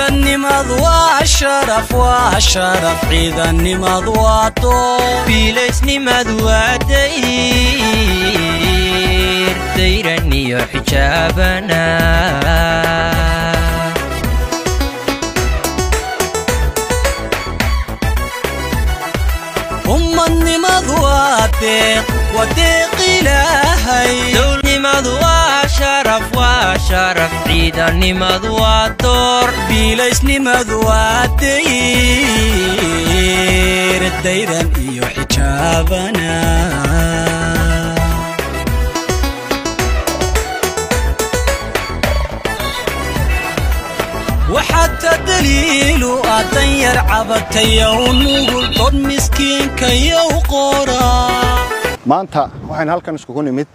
ciidannimad waa sharaf waa sharaf ciidannimad waa door biilaysnimad waa dayr dayran iyo xijaabana ummadnimad waa deeq waa deeq ilaahay dowlnimadu waa sharaf waa sharaf ciidannimadu waa door biilaysnimad waa dayr dayran iyo xijaabana waxaata daliilu adan yar cabatayow nugul dod miskiinkayow qoraa maanta waxaynu halkan iskugu nimid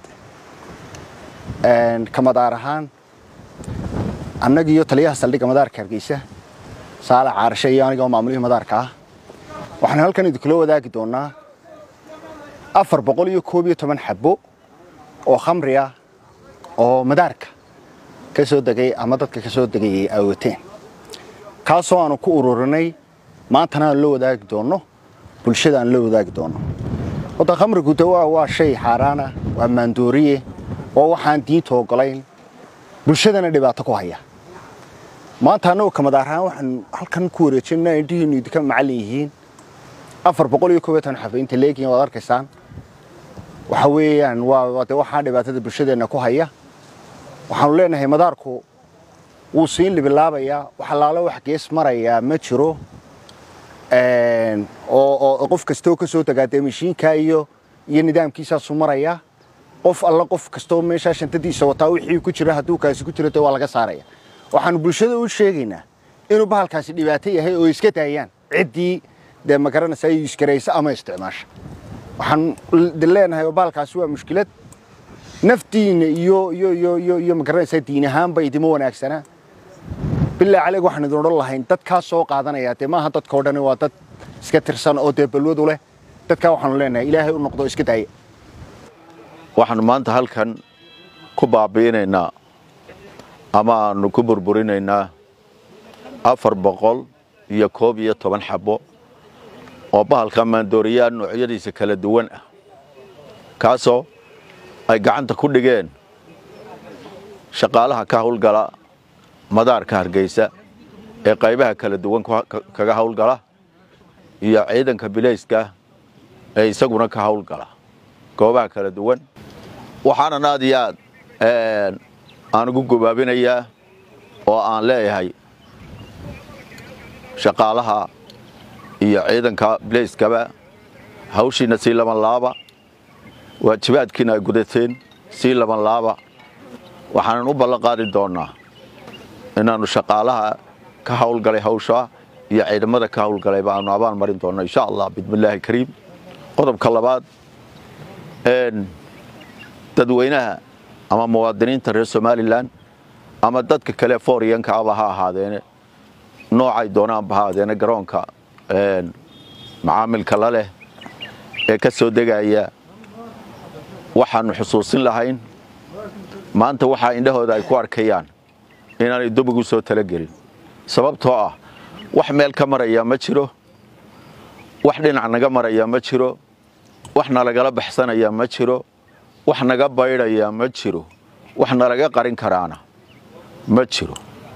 ka madaar ahaan annagi iyo taliyaha saldhigga madaarka hargeysa saalax caarashe iyo aniga oo maamulihii madaarka ah waxaanu halkan idinkula wadaagi doonnaa afar boqol iyo koob iyo toban xabbo oo khamri ah oo madaarka ka soo degay ama dadka ka soo degayay ay wateen kaasoo aanu ku ururinay maantana aan la wadaagi doonno bulshada aan la wadaagi doonno wadda khamrigu de waa waa shay xaaraana waa maandooriye waa waxaan diinta ogolayn bulshadana dhibaato ku haya maanta annagu kamadaar ahaan waxaan halkan ku wareejinaa indhihiinu idinka macallin yihiin afar boqol iyo koob iyo toban xafe inta leegiin waad arkaysaan waxa weeyaan waa de waxaa dhibaatada bulshadeenna ku haya waxaanu leenahay madaarku wuu siin libilaabayaa wax allaalo wax gees marayaa ma jiro oo qof kastoo ka soo degaa dee mashiinkaa iyo iyo nidaamkiisaasu marayaa qof alla qof kastoo meeshaa shantadiisa wataa wixii ku jira hadduu kaasi ku jiro dee waa laga saaraya waxaanu bulshada u sheegaynaa inuu bahalkaasi dhibaato yahay oo iska daayaan ciddii dee magaranaysa ay iskaraysa ama isticmaasha waxaan leenahay oo bahalkaasi waa mushkilad naftiina iyo iyo iyo iyo iyo magaranaysaa diin ahaanba idima wanaagsanaa bilaa caleg waxaan idin odhan lahayn dadkaa soo qaadanaya dee maaha dadka o dhani waa dad iska tirsan oo dee balwadu leh dadkaa waxaanu leenahay ilaahay u noqdo iska daaya waxaanu maanta halkan ku baabi'inaynaa ama aanu ku burburinaynaa afar boqol iyo koob iyo toban xabbo oo bahalka maandooriyaa noocyadiisa kala duwan ah kaasoo ay gacanta ku dhigeen shaqaalaha ka hawlgala madaarka hargeysa ee qaybaha kala duwan kaga hawlgala iyo ciidanka bilayska ee isaguna ka hawlgala goobaha kala duwan waxaanan aad iyo aad aan ugu gobaabinayaa oo aan leeyahay shaqaalaha iyo ciidanka bilayskaba hawshiina sii laban laaba waajibaadkiina ay gudateen sii laban laaba waxaanan u ballan qaadi doonnaa inaannu shaqaalaha ka hawlgalay hawshaa iyo ciidamada ka hawlgalay baanu abaan marin doonno insha allah bismillaahi kariim qodobka labaad dadweynaha ama muwaadiniinta reer somalilan ama dadka kale fooriyanka aba ha ahaadeene noocay doonaanba ha ahaadeene garoonka macaamilka la leh ee ka soo degaya waxaannu xusuusin lahayn maanta waxaa indhahooda ay ku arkayaan inaanay dub ugu soo talagelin sababtoo ah wax meel ka maraya ma jiro wax dhinac naga maraya ma jiro wax nalagala baxsanaya ma jiro wax naga baydhaya ma jiro wax nalaga qarin karaana ma jiro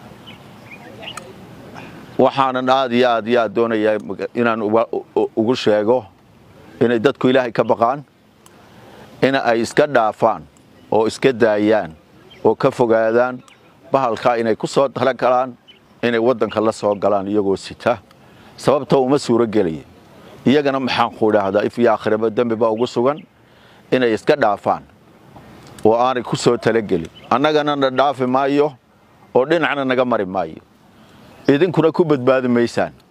waxaanan aad iyo aad iyo aad doonayaa inaan ugu sheego inay dadku ilaahay ka baqaan in ay iska dhaafaan oo iska daayaan oo ka fogaadaan bahalkaa inay ku soo talagalaan inay waddanka la soo galaan iyagoo sita sababtoo uma suuro gelaya iyagana maxaan ku idhaahdaa if iyo aakhiraba dembi baa ugu sugan inay iska dhaafaan oo aanay ku soo talagelin annagana na dhaafi maayo oo dhinacna naga mari maayo idinkuna ku badbaadi maysaan